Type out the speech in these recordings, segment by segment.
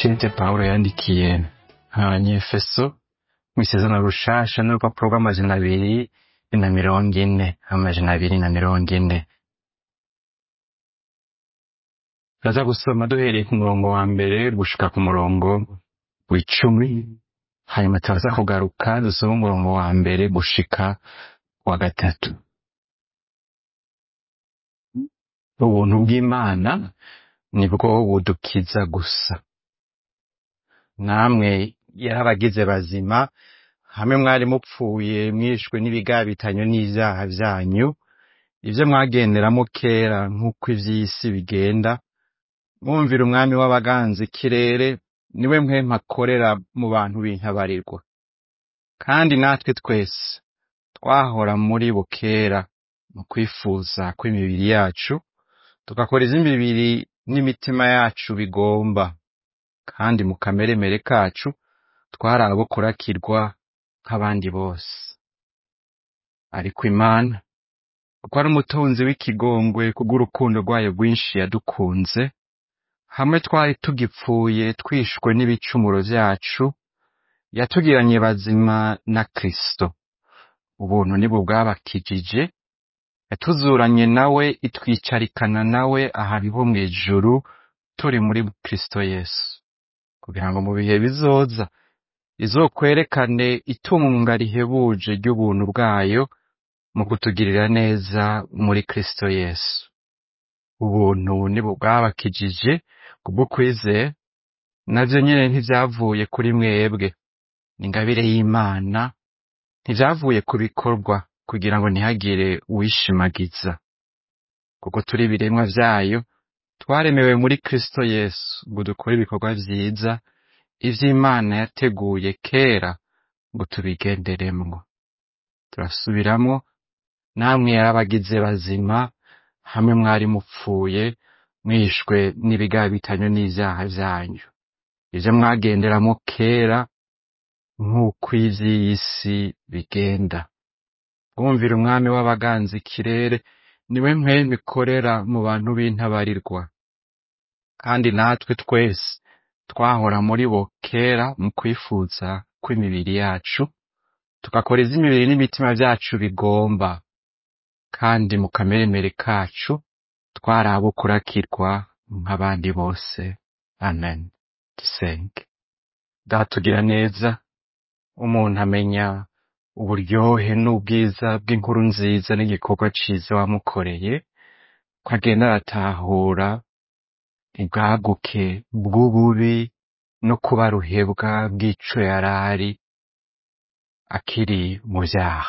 Ikete Pawulo yandikiye abanyefeso mw'isezerano rushasha n'urupapuro rw'amajana abiri na mirongo ine amajana abiri na mirongo ine turaza gusoma duhereye ku murongo wa mbere gushika ku murongo w'icumi hanyuma turaza kugaruka dusome umurongo wa mbere gushika wa gatatu ubuntu bw'imana nibwo budukiza gusa namwe yarabagize bazima hamwe mwari mupfuye mwishwe n'ibigabitanyo n'ivyaha vyanyu ivyo mwagenderamo kera nk'uko ivy'isi bigenda mwumvira umwami w'abaganza ikirere niwe mpwemu akorera mu bantu b'intabarirwa kandi natwe twese twahora muri bo kera mu kwifuza kw'imibiri yacu tugakora iz'imibiri n'imitima yacu bigomba kandi mu kameremere kacu twari abo kurakirwa nk'abandi bose ariko imana kuko ari umutunzi w'ikigongwe kubw'urukundo rwayo rwinshi yadukunze hamwe twari tugipfuye twishwe n'ibicumuro vyacu yatugiranye bazima na kristo ubuntu nibwo bwabakijije yatuzuranye nawe itwicarikana nawe ahantu mw'ijuru turi muri kristo yesu kugira ngo mu bihe bizoza izokwerekane itunga rihebuje ry'ubuntu bwayo mu kutugirira neza muri kristo yesu ubuntu nibwo bwabakijije kubwo kwizera navyo nyene ntivyavuye kuri mwebwe ni ingabire y'imana ntivyavuye ku bikorwa kugira ngo ntihagire uwishimagiza kuko turi ibiremwa vyayo twaremewe muri kristo yesu ngo dukore ibikorwa vyiza ivy'imana yateguye kera ngo tubigenderemwo turasubiramwo namwe yarabagize bazima hamwe mwari mupfuye mwishwe n'ibigabitanyo n'ivyaha vyanyu ivyo mwagenderamo kera nk'uko ivy'isi bigenda bwumvira umwami w'abaganza ikirere niwe mpwemu ikorera mu bantu b'intabarirwa kandi natwe twese twahora muri bo kera mu kwifuza kw'imibiri yacu tugakora iz'imibiri n'imitima vyacu bigomba kandi mu kameremere kacu twari abo kurakirwa nk'abandi bose amen dusenge datugira neza umuntu amenya uburyohe n'ubwiza bw'inkuru nziza n'igikorwa ciza wamukoreye ko agenda aratahura ubwaguke bw'ububi no kuba ruhebwa bw'ico yarari akiri mu vyaha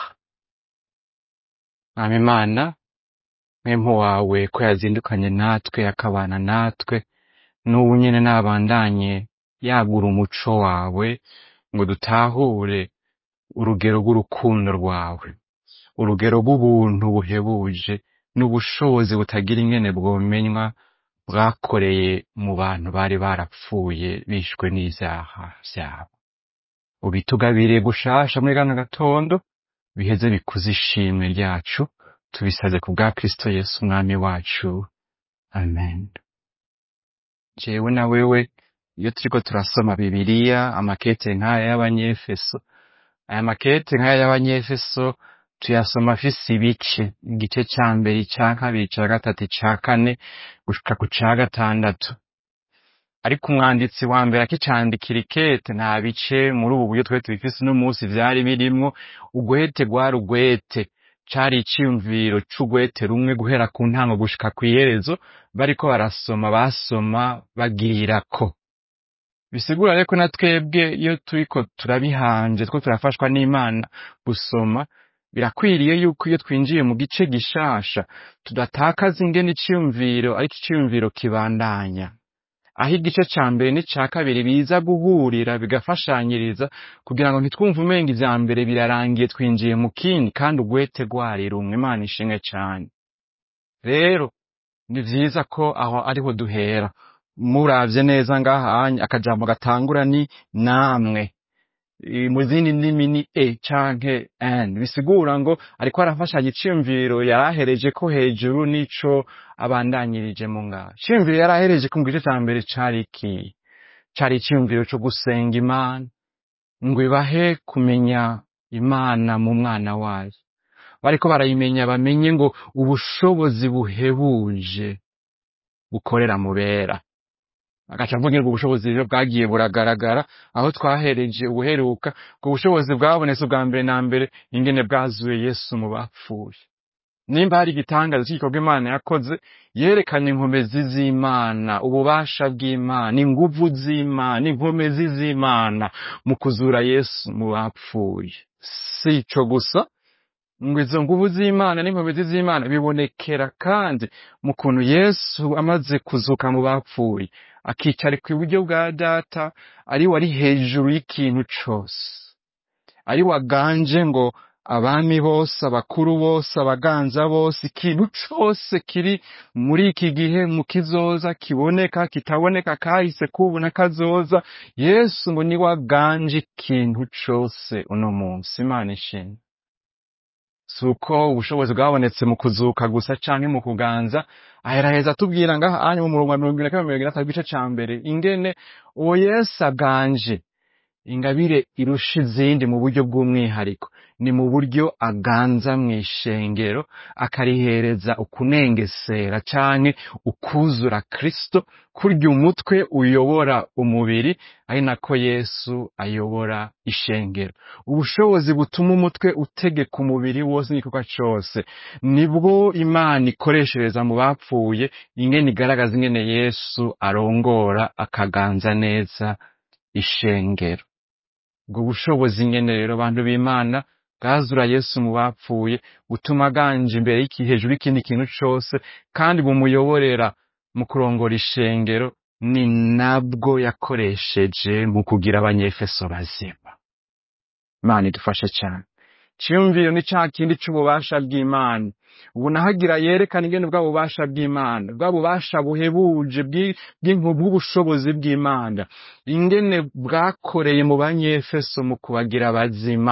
mwami imana mwemu wawe ko yazindukanye natwe akabana natwe n'ubu nyene nabandanye yagura umuco wawe ngo dutahure urugero rw'urukundo rwawe urugero rw'ubuntu buhebuje n'ubushobozi butagira ingene bwomenywa bwakoreye mu bantu bari barapfuye bishwe n'ivyaha vyabo ubitugabiriye gushasha muri kano gatondo biheze bikuze ishimwe ryacu tubisaze ku bwa kristo yesu umwami wacu amen jewe na wewe iyo turiko turasoma bibiliya amakete nk'aya y'abanyefeso aya makete nk'aya y'abanyefeso tuyasoma afise ibice igice ca mbere ica kabiri ica gatatu ica kane gushika ku ca gatandatu ariko umwanditsi wa mbere akicandikira ikete nta bice muri ubu buryo twari tubifise uno munsi vyari birimwo ugwete rwari ugwete cari iciyumviro c'ugwete rumwe guhera ku ntango gushika kw'iherezo bariko barasoma basoma bagirirako bisigura rero ko na twebwe iyo turiko turabihanje two turafashwa n'imana gusoma birakwiriye yuko iyo twinjiye mu gice gishasha tudatakaza ingene iciyumviro ariko iciyumviro kibandanya aho igice ca mbere n'ica kabiri biza guhurira bigafashanyiriza kugira ngo ntitwumve umenga ivya mbere birarangiye twinjiye mu kindi kandi ugwete rwari rumwe imana ishimwe cane rero ni vyiza ko aho ariho duhera muravye neza ngahanya akajambo gatangura ni namwe I- mu zindi ndimi ni e canke n bisigura ngo ariko arafashanya iciyumviro yarahereje ko hejuru n'ico abandanyirije mu ngaha iciyumviro yarahereje ku gice ca mbere cari iki cari iciyumviro co gusenga imana ngo ibahe kumenya imana mu mwana wayo bariko barayimenya bamenye ngo ubushobozi buhebuje bukorera mu bera agaca avuga ngo ubushobozi rero bwagiye buragaragara aho twahereje ubuheruka ubwo bushobozi bwabonetse ubwa mbere na mbere ingene bwazuye yesu mu bapfuye nimba hari igitangaza cy'igikorwa imana yakoze yerekanye inkomezi z'imana ububasha bw'imana inguvu z'imana inkomezi z'imana mu kuzura yesu mu bapfuye si ico gusa ngo izo nguvu z'imana n'inkomezi z'imana bibonekera kandi mu kuntu yesu amaze kuzuka mu bapfuye akicara ku iburyo bwa data ari we ari hejuru y'ikintu cose ari waganje ngo abami bose abakuru bose abaganza bose ikintu cose kiri muri iki gihe mu kizoza kiboneka kitaboneka kahise kubu na kazoza yesu ngo ni waganje ikintu cose uno munsi imana ishimwe si uko ubushobozi bwabonetse mu kuzuka gusa canke mu kuganza aheraheza atubwira ngaha anya mu murongo wa mirongo ibiri na kabiri mirongo itandatu igice ca mbere ingene uwo yesu aganje ingabire irusha izindi mu buryo bw'umwihariko ni mu buryo aganza mw'ishengero akarihereza ukunengesera canke ukuzura kristo kurya umutwe uyobora umubiri ari nako yesu ayobora ishengero ubushobozi butuma umutwe utegeka umubiri wose n'igikorwa cose nibwo imana ikoreshereza mu bapfuye ingene igaragaza ingene yesu arongora akaganza neza ishengero ubwo bushobozi nyene rero bantu b'imana bwazura yesu mu bapfuye butuma aganje imbere y'iki hejuru y'ikindi kintu cose kandi bumuyoborera mu kurongora ishengero ni nabwo yakoresheje mu kugira abanyefeso bazima imana idufashe cyane ciyumviro ni ca kindi c'ububasha bw'imana ubu nahagira yerekana ingene bwa bubasha bw'imana bwa bubasha buhebuje bw'i- bw'inku- bw'ubushobozi bw'imana ingene bwakoreye mu banyefeso mu kubagira bazima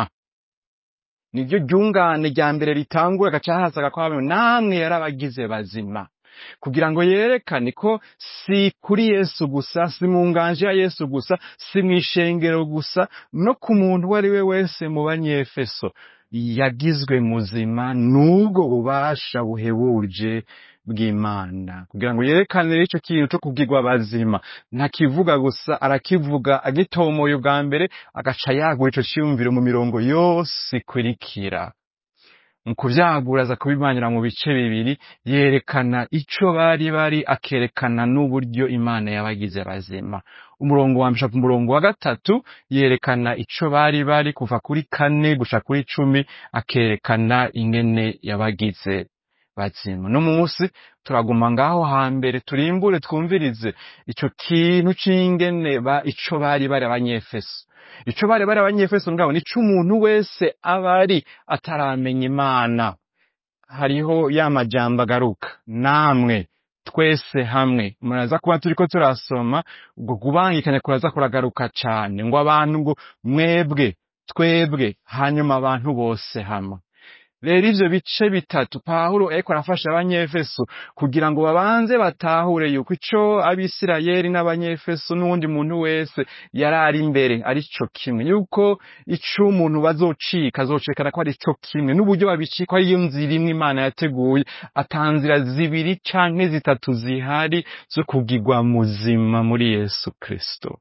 niryo ryungane rya mbere ritangura agaca hasaga ko abantu namwe yarabagize bazima kugira ngo yerekane ko si kuri yesu gusa si mu nganje ya yesu gusa si mu ishengero gusa no ku muntu uwo ari we wese mu banyefeso yagizwe muzima n'ubwo bubasha buhebuje bw'imana kugira ngo yerekane rero ico kintu co kubwirwa bazima ntakivuga gusa arakivuga agitomoye ubwa mbere agaca yagura ico ciyumviro mu mirongo yose ikurikira mu kuvyagura aza kubimanira mu bice bibiri yerekana ico bari bari akerekana n'uburyo imana yabagize bazima umurongo wa mbere ku murongo wa gatatu yerekana ico bari bari kuva kuri kane gusha kuri cumi akerekana ingene yabagize bazima no munsi turaguma ngaho hambere turimbure twumvirize ico kintu c'ingene ba ico bari bari abanyefeso ico bari bari abanyefeso ngabo nico umuntu wese aba ari ataramenya imana hariho ya majambo agaruka namwe twese hamwe muraza kuba turiko turasoma ubwo kubangikanya kuraza kuragaruka cane ngo abantu ngo mwebwe twebwe hanyuma abantu bose hamwe rero ivyo bice bitatu pawulo ariko arafasha abanyefeso kugira ngo babanze batahure yuko ico abisirayeli n'abanyefeso n'uwundi muntu wese yari ari imbere ari co kimwe yuko ico umuntu bazocika azocekana ko ari co kimwe n'uburyo babicika ariyo nzira imwe imana yateguye atanzira zibiri canke zitatu zihari zo kugirwa muzima muri yesu kristo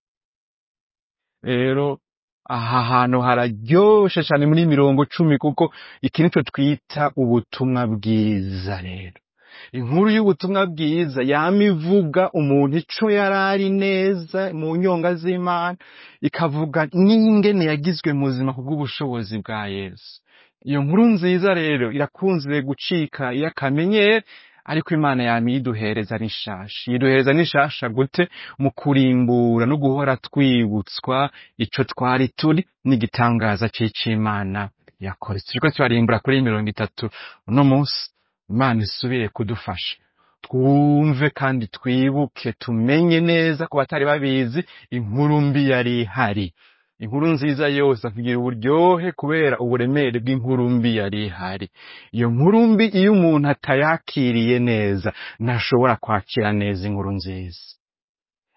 rero aha hantu hararyoshe cane muri mirongo cumi kuko iki nico twita ubutumwa bwiza rero inkuru y'ubutumwa bwiza yama ivuga umuntu ico yari ari neza mu nyonga z'imana ikavuga n'ingene yagizwe muzima kubw'ubushobozi bwa yesu iyo nkuru nziza rero irakunze gucika iyo akamenyero ariko imana yama iyiduhereza n'ishasha iyiduhereza n'ishasha gute mu kurimbura no guhora twibutswa ico twari turi n'igitangaza c'icimana yakora turiko turarimbura kuri mirongo itatu uno munsi imana isubire kudufasha twumve kandi twibuke tumenye neza ku batari babizi inkuru mbi yari ihari inkuru nziza yose akagira uburyohe kubera uburemere bw'inkuru mbi yari ihari iyo nkuru mbi iyo umuntu atayakiriye neza ntashobora kwakira neza inkuru nziza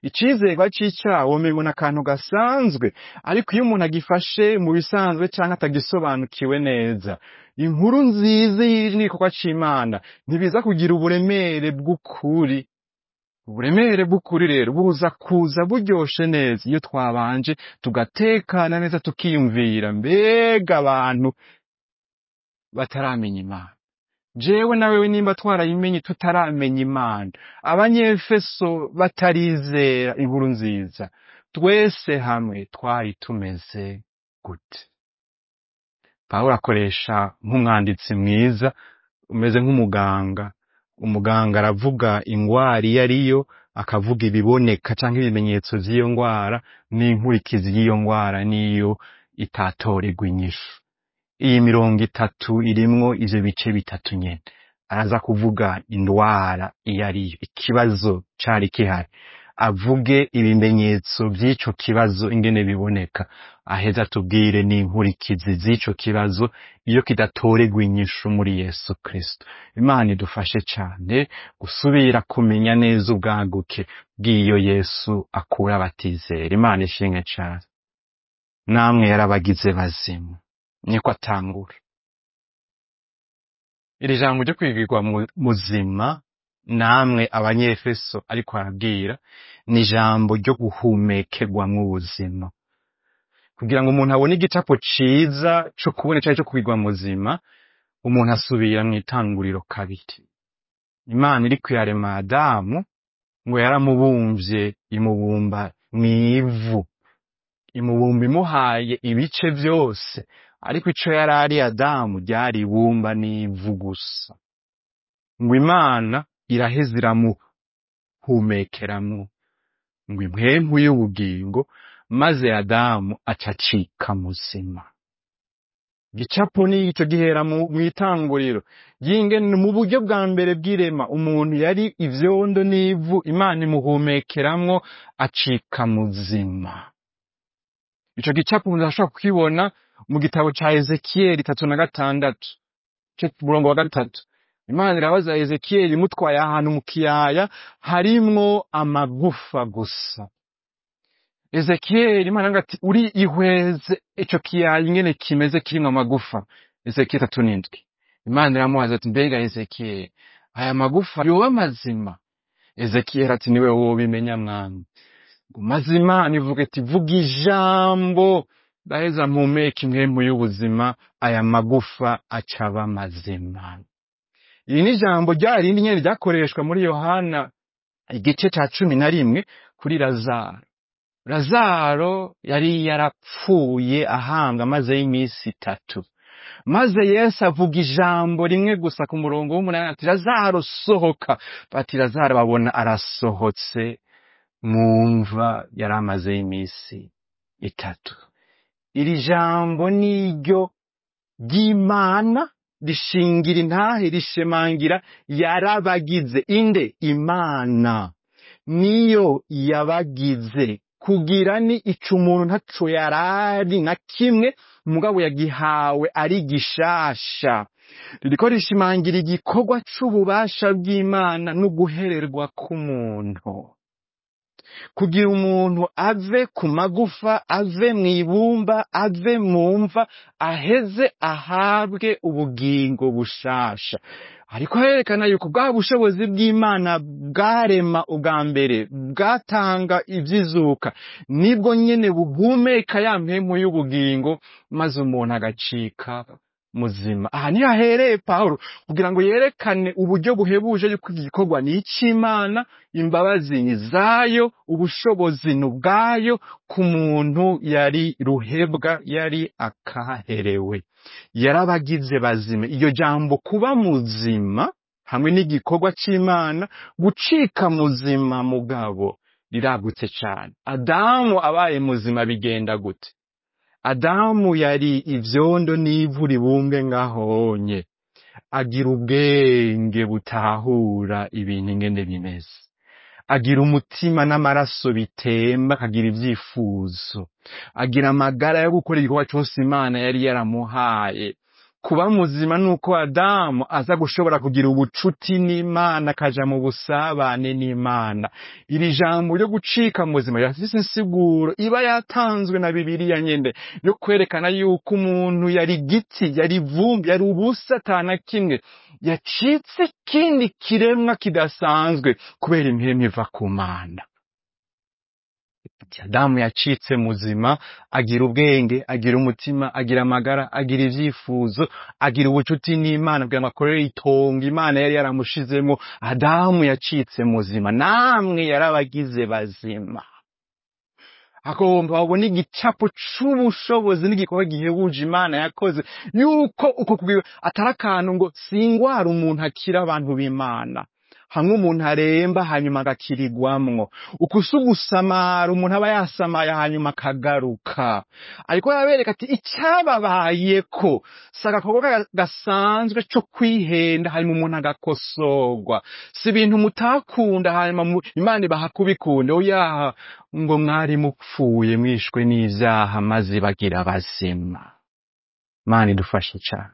icizerwa c'icaha womibona akantu gasanzwe ariko iyo umuntu agifashe mu bisanzwe canke atagisobanukiwe neza inkuru nziza y'igikorwa c'imana ntibiza kugira uburemere bw'ukuri uburemere bw'ukuri rero buza kuza buryoshe neza iyo twabanje tugatekana neza tukiyumvira mbega abantu bataramenya imana jewe na wewe nimba twarayimenye tutaramenya imana abanyefeso batarizera inkuru nziza twese hamwe twari tumeze gute pawulo akoresha nk'umwanditsi mwiza umeze nk'umuganga umuganga aravuga ingwara iyo ariyo akavuga ibiboneka canke ibimenyetso vy'iyo ngwara n'inkurikizi y'iyo ngwara n'iyo itatoregwa inyishu iyi mirongo itatu irimwo ivyo bice bitatu nyene araza kuvuga indwara iyo ariyo ikibazo cari kihari avuge ibimenyetso vy'ico kibazo ingene biboneka aheza atubwire n'inkurikizi z'ico kibazo iyo kidatoregwa inyishu muri yesu kristo imana idufashe cane gusubira kumenya neza ubwaguke bw'iyo yesu akura abatizera imana ishimwe cane namwe yarabagize bazimu niko atangura iri jambo ryo kwigirwa mu- muzima namwe abanyefeso ariko arabwira ni ijambo ryo guhumekerwamwo ubuzima kugira ngo umuntu abone igicapo ciza co kubona icari co kwigwa muzima umuntu asubira mu itanguriro kabiri imana iri kuyarema adamu ngo yaramubumvye imubumba mw'ivu imubumba imuhaye ibice vyose ariko ico yari ari adamu ryari ibumba n'ivu gusa ngo imana iraheza iramuhumekeramwo ngo impwemu y'ubugingo maze adamu aca acika muzima gicapo n'ico gihera mu mw'itanguriro ry'ingene mu buryo bwa mbere bw'irema umuntu yari ivyondo n'ivu imana imuhumekeramwo acika muzima ico gicapo umuntu arashobora kukibona mu gitabo ca ezekiyeli itatu na gatandatu ico murongo wa gatatu imana irabaza ezekiyeli imutwaye ahantu mu kiyaya harimwo amagufa gusa ezekiyeli imana iravuga ati uri ihweze ico kiyaya ingene kimeze kirimwo amagufa ezekiyeli itatu n'indwi imana iramubaza ati mbega ezekiyeli aya magufa yoba mazima ezekiyeli ati niwe wobimenya mwami ngo maze imana ivuga iti vuga ijambo ndaheza mpumeka impwemu y'ubuzima aya magufa acaba mazima iri ni ijambo rya rindi nyene ryakoreshwa muri yohana igice ca cumi na rimwe kuri lazaro lazaro yari yarapfuye ahambwa amazeyo iminsi itatu maze yesu avuga ijambo rimwe gusa ku murongo w'umunani ati lazaro sohoka bati lazaro babona arasohotse mu mva yari amazeyo iminsi itatu iri jambo niryo ry'imana rishingira intahe rishemangira yarabagize inde imana niyo yabagize kugira ni ico umuntu ntaco yarari na kimwe mugabo yagihawe ari gishasha ririko rishimangira igikorwa c'ububasha bw'imana n'uguhererwa k'umuntu kugira umuntu ave ku magufa ave mu ibumba ave mu mva aheze ahabwe ubugingo bushasha ariko herekana yuko bwa bushobozi bw'imana bwarema ubwa mbere bwatanga ivy'izuka nibwo nyene buhumeka ya mpemu y'ubugingo maze umuntu agacika muzima aha niho ahereye pawulo kugira ngo yerekane uburyo buhebuje yuko igikorwa ni ic'imana imbabazi ni zayo ubushobozi ni ubwayo ku muntu yari ruhebwa yari akaherewe yarabagize bazima iryo jambo kuba muzima hamwe n'igikorwa c'imana gucika muzima mugabo riragutse cane adamu abaye muzima bigenda gute adamu yari ivyondo n'ivu ribumbe ngahonye agira ubwenge butahura ibintu ingene bimeze agira umutima n'amaraso bitemba akagira ivyifuzo agira amagara yo gukora igikorwa cose imana yari yaramuhaye kuba muzima nuko adamu aza gushobora kugira ubucuti n'imana akaja mu busabane n'imana iri jambo ryo gucika muzima rirafise insiguro iba yatanzwe na bibiliya nyene yo kwerekana yuko umuntu yari giti yari vumbi yari ubusa atana kimwe yacitse ikindi kiremwa kidasanzwe kubera impiremu iva ku mana adamu yacitse muzima agira ubwenge agira umutima agira amagara agira ivyifuzo agira ubucuti n'imana kugira ngo akorere itongo imana yari yaramushizemo adamu yacitse muzima namwe yarabagize bazima agomba babone igicapo c'ubushobozi n'igikorwa gihebuje imana yakoze yuko uko kugira atari akantu ngo singwara umuntu akira abantu b'imana hamwe umuntu aremba hanyuma agakirigwamwo uko si ugusamara umuntu aba yasamaye hanyuma akagaruka ariko yabereka ati icyababayeko si agakorwa ga- gasanzwe co kwihenda hanyuma umuntu agakosorwa si ibintu mutakunda hanyuma mu- imana ibaha kubikunda oya ngo mwari mupfuye mwishwe n'ivyaha maze bagira bazima mana idufashe cane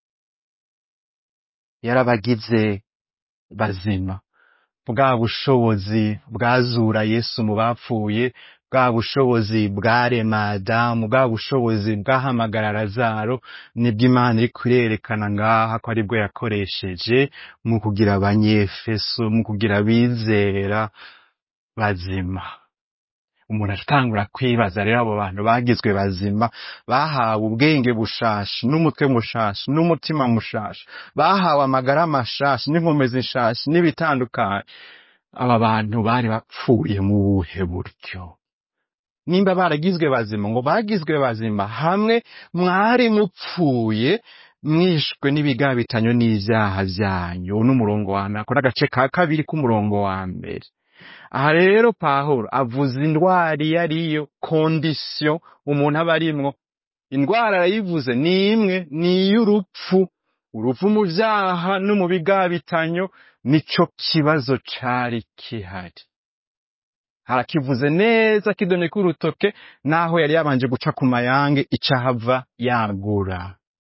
yarabagize bazima bwa bushobozi bwazura yesu mu bapfuye bwa bushobozi bwarema adamu bwa bushobozi bwahamagara lazaro nibwo imana iri kurerekana ngaha ko aribwo yakoresheje mu kugira abanyefeso mu kugira abizera bazima umuntu atangura kwibaza rero abo bantu bagizwe bazima bahawe ubwenge bushasha n'umutwe mushasha n'umutima mushasha bahawe amagara mashasha n'inkomezi nshasha n'ibitandukanye aba bantu bari bapfuye mu buhe buryo nimba baragizwe bazima ngo bagizwe bazima hamwe mwari mupfuye mwishwe n'ibigabitanyo n'ivyaha vyanyu uwo n'umurongo wa mbere ako n'agace ka kabiri k'umurongo wa mbere aha rero pahuro avuza indwara iyo ariyo kondisiyo umuntu aba arimwo indwara arayivuze ni imwe ni iy'urupfu urupfu mu vyaha no mu bigabitanyo nico kibazo cari kihari harakivuze neza kidoneka urutoke naho yari yabanje guca ku mayange icahava yagura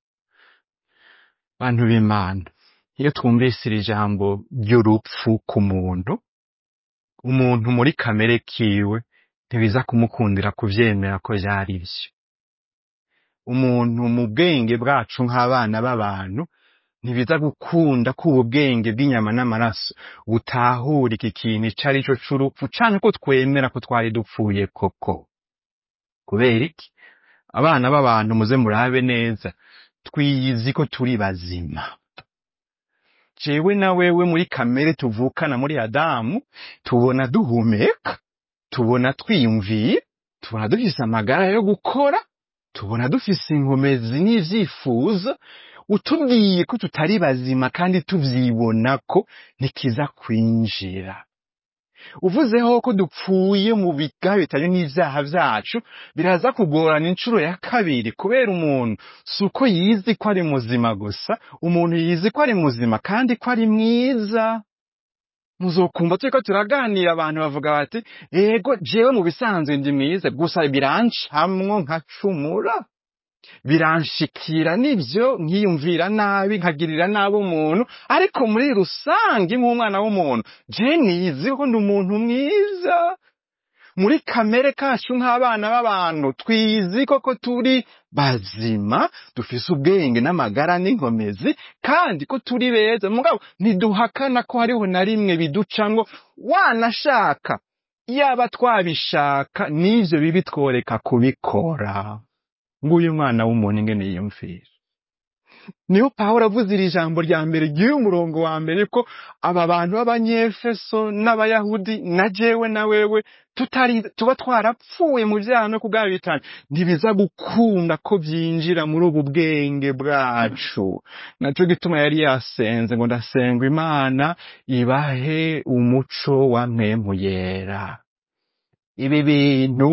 bantu b'imana iyo twumvise iri jambo ry'urupfu ku muntu umuntu muri kamere kiwe ntibiza kumukundira kuvyemera ko vyari vyo umuntu mu bwenge bwacu nk'abana b'abantu ntibiza gukunda ko ubu bwenge bw'inyama n'amaraso butahura iki kintu ico ari co c'urupfu canke ko twemera ko twari dupfuye koko kubera iki abana b'abantu muze murabe neza twiyizi ko turi bazima jewe na wewe muri kamere tuvukana muri adamu tubona duhumeka tubona twiyumviye tubona dufise amagara yo gukora tubona dufise inkomezi n'ivyifuzo utubwiye ko tutari bazima kandi tuvyibona ko ntikiza kwinjira uvuzeho ko dupfuye mu bigabitanyo n'ivyaha vyacu biraza kugorana incuro ya kabiri kubera umuntu si uko yizi ko ari muzima gusa umuntu yizi ko ari muzima kandi ko ari mwiza muzokumva turiko turaganira abantu bavuga bati ego jewe mu bisanzwe ndi mwiza gusa birancamwo nkacumura biranshikira nivyo nkiyumvira nabi nkagirira nabi umuntu ariko muri rusange nk'umwana w'umuntu je niziho ndi umuntu mwiza muri kamere kacu nk'abana b'abantu twizi koko turi bazima dufise ubwenge n'amagara n'inkomezi kandi ko turi beza mugabo ntiduhakana ko hariho na rimwe biducamwo wanashaka yaba twabishaka n'ivyo bibi tworeka kubikora nguyu mwana w'umuntu ingene yiyumvira niho pawulo avuze iri jambo rya mbere ry'uyu murongo wa mbere ko aba bantu b'abanyefeso n'abayahudi na jewe na wewe tutari tuba twarapfuye mu vyaha no kugabitana ntibiza gukunda ko vyinjira muri ubu bwenge bwacu naco gituma yari yasenze ngo ndasenga imana ibahe umuco wa mpemu yera ibi bintu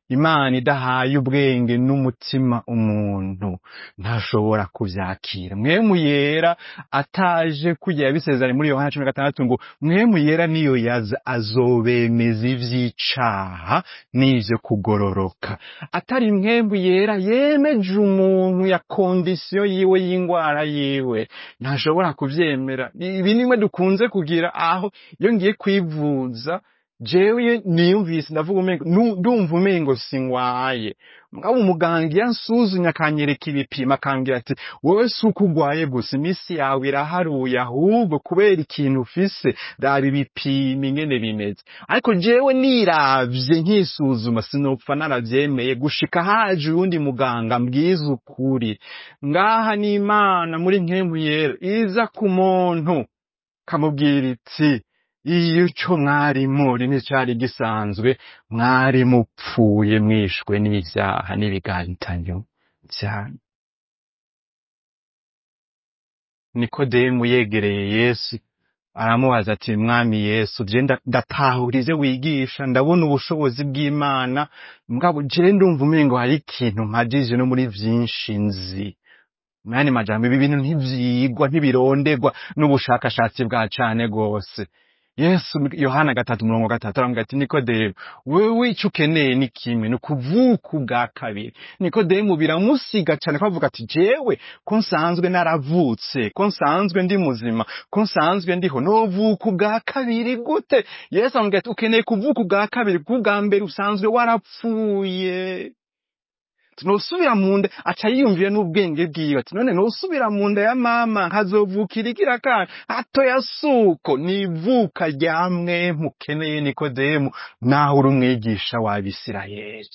imana idahaye ubwenge n'umutima umuntu ntashobora kuvyakira mwemu yera ataje kugira yabisezeranye muri yohana cumi na gatandatu ngo mwemu yera niyo yaza azobemeza ivy'icaha n'ivyo kugororoka atari mwemu yera yemeje umuntu ya kondisiyo yiwe y'ingwara yiwe ntashobora kuvyemera ibi nimwe dukunze kugira aho iyo ngiye kwivuza jewe niyumvise ndavuga umengo nu- ndumva umengo singwaye mugabo umuganga iyo ansuzumye akanyereka ibipimo akambwira ati wowe si uko ugwaye gusa iminsi yawe iraharuye ahubwo kubera ikintu ufise raba ibipimo ingene bimeze ariko jewe niravye nkisuzuma sinopfa naravyemeye gushika haje uyundi muganga mbwiza ukuri ngaha n'imana muri nkemu yera iza ku muntu kamubwira iti iyo ico mwari muri nticari gisanzwe mwari mupfuye mwishwe n'ivyaha n'ibigantanyo vyanyu nikodemu yegereye yesu aramubaza ati mwami yesu je nda- ndatahura ivyo wigisha ndabona ubushobozi bw'imana mugabo je ndumva umengo hari ikintu mpajije no muri vyinshi nzi mwani majambo ibi bintu ntivyigwa ntibirondegwa n'ubushakashatsi bwa cane gose yesu yohana gatatu murongo gatatu aramubwira ati nikodemu wewe ico ukeneye ni kimwe ni ukuvuka ubwa kabiri nikodemu biramusiga cane ko avuga ati jewe ko nsanzwe naravutse ko nsanzwe ndi muzima ko nsanzwe ndiho novuka ubwa kabiri gute yesu amubwira ati ukeneye kuvuka ubwa kabiri kuko ubwa mbere usanzwe warapfuye nosubira mu nda aca yiyumvira n'ubwenge bwiwe ati none nosubira mu nda ya mama nkazovukira igira kana hato ya suko nivuka rya mwe mukeneye nikodemu naho uri umwigisha w'abisirayeli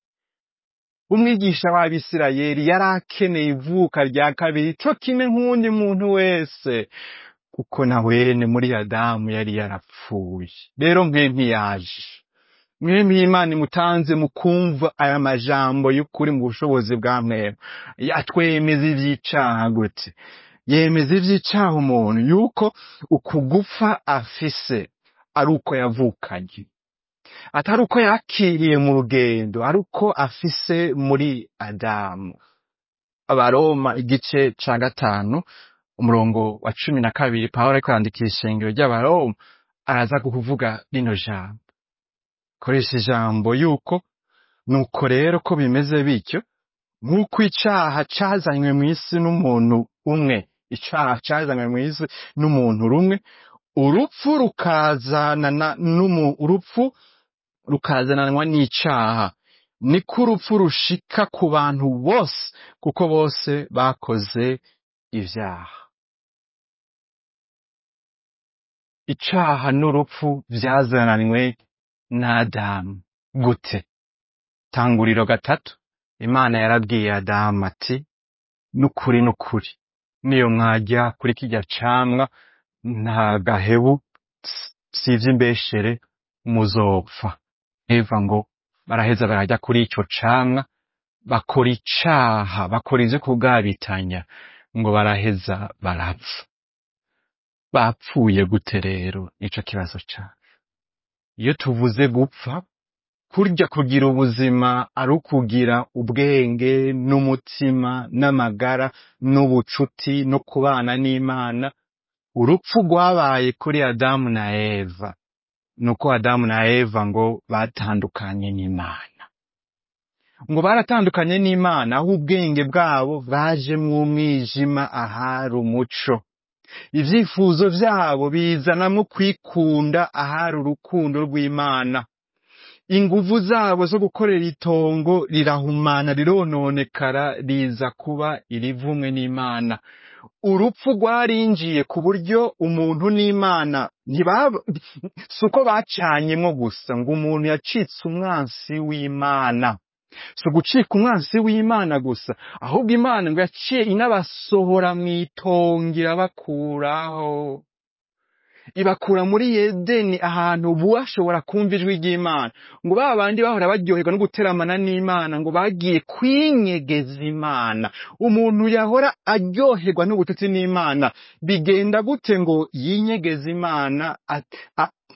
umwigisha w'abisirayeli yari akeneye ivuka rya kabiri co kimwe nk'uwundi muntu wese kuko na wene muri adamu yari yarapfuye rero mwe ntiyaje mwembi imana imutanze mu kumva aya majambo y'ukuri mu bushobozi bwa mwemwe yatwemeza ivy'icaha gute yemeza ivy'icaha umuntu yuko uku gupfa afise ari uko yavukanye atari uko yakiriye mu rugendo ari uko afise muri adamu abaroma igice ca gatanu umurongo wa cumi na kabiri pawulo ariko yandikira ishengero ry'abaroma araza kukuvuga rino jambo koresha ijambo yuko nuko rero ko bimeze bityo nk'uko icaha cazanywe mu isi n'umuntu umwe icaha cazanywe mu isi n'umuntu rumwe urupfu rukazanana n'umu urupfu rukazananwa n'icaha niko urupfu rushika ku bantu bose kuko bose bakoze ivyaha icaha n'urupfu vyazananywe n'adamu gute tanguriro gatatu imana yarabwiye adamu ati n'ukuri n'ukuri niyo mwajya kuri kirya camwa nta gahebu s- sivyo imbeshere muzopfa eva ngo baraheza barajya kuri ico camwa bakora icaha bakora ivyo kugabitanya ngo baraheza barapfa bapfuye gute rero nico kibazo cane iyo tuvuze gupfa kurya kugira ubuzima ari ukugira ubwenge n'umutima n'amagara n'ubucuti no kubana n'imana urupfu rwabaye kuri adamu na eva nuko adamu na eva ngo batandukanye n'imana ngo baratandukanye n'imana aho ubwenge bwabo baje mu mwijima ahari umuco ivyifuzo vyabo bizanamwo kwikunda ahari urukundo rw'imana inguvu zabo zo gukorera itongo rirahumana rirononekara riza kuba irivumwe n'imana urupfu rwarinjiye ku buryo umuntu n'imana ntibaba si uko bacanyemwo gusa ngo umuntu yacitse umwansi w'imana si ugucika umwansi w'imana gusa ahubwo imana ngo yaciye inabasohora mw'itongo irabakuraho ibakura muri Edeni ahantu bashobora kumva ijwi ry'Imana ngo ba bandi bahora baryoherwa no guteramana n'Imana ngo bagiye kwinyegeza Imana umuntu yahora aryoherwa n'ubututsi n'Imana bigenda gute ngo yinyegeze Imana at- a-